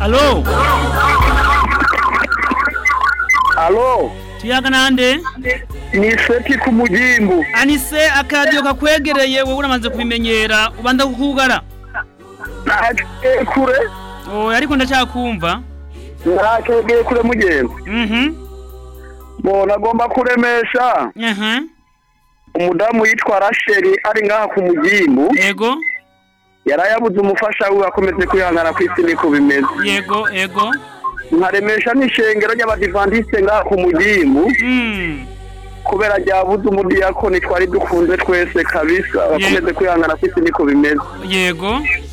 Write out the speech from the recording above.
alo alo tuyaga nande ni seti ku mugimbu anise akaradiyo kakwegereye wowe uramaze kubimenyera ubanza kukugara nakegeye kure oya ariko ndacyakumva nakegeye kure mugenzi mhm bona agomba kuremesha aha umudamu yitwa rasheli ari ngaha ku mugimbu yego yarayabuze umufasha wiwe akomeze kwihangana ku isi niko bimeze yego yego nkaremesha n'ishengero ry'abadivantiste ngaha ku mugimbu mm kubera ryabuze umudiyakoni twari dukunze twese kabisa bakomeze kwihangana ku isi niko bimeze yego